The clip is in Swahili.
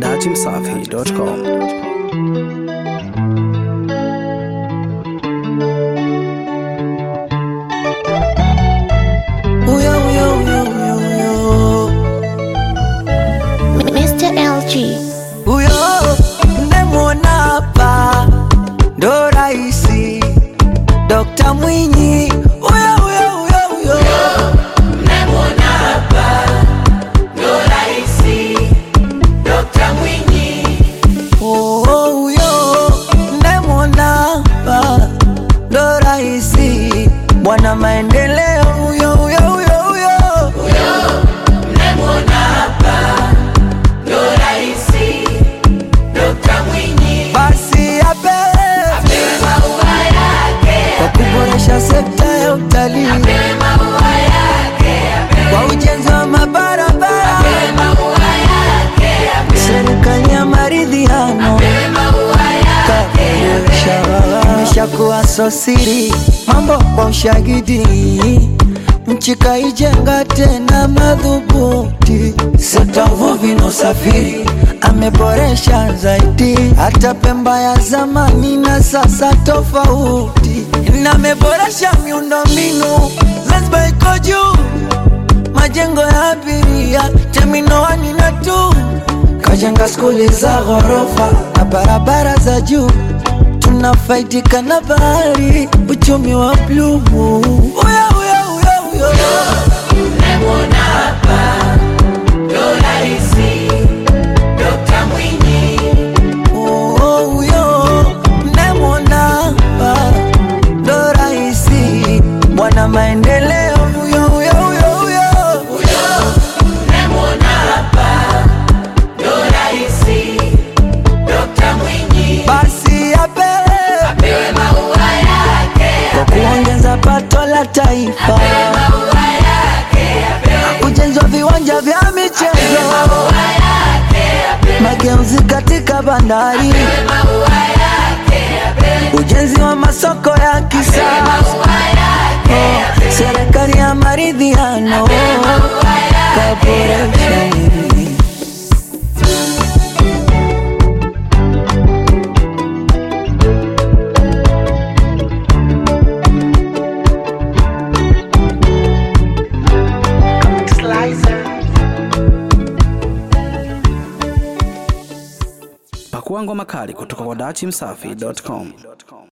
dachimsafi.com. Uyo, uyo, uyo, uyo, uyo. Mr. LG. Uyo mnemwona hapa ndo raisi Dokta Mwinyi. Uyo, uyo, uyo, uyo. Oh, oh, uyo mnemwona hapa ndo raisi Bwana maendeleo. Uyo, uyo, uyo, uyo. basi apewe kwa kuboresha sekta ya utalii kwa ujenzi wa mabarabara, serikali ya maridhiano kaboresha, imeshakuwa sosiri mambo kwa ushahidi nchi kaijenga tena madhubuti, sekta uvuvi na usafiri ameboresha zaidi, hata Pemba ya zamani na sasa tofauti, na ameboresha miundombinu, Zanzibar iko juu, majengo ya abiria, terminal wani na tu, kajenga skuli za ghorofa na barabara za juu tunafaidika na bahari, uchumi wa bluu. Uyo, uyo, uyo, uyo. Oh, oh, uyo, mnemwona hapa, ndo raisi bwana maendeleo. Uyo, uyo, uyo, uyo. Basi apewe kwa kuongeza pato la taifa, ujenzi wa viwanja vya michezo, mageuzi katika bandari, ujenzi wa masoko ya kisasa, serikali ya maridhiano kaboresha Pakua ngoma kali kutoka kwa dachimsafi.com.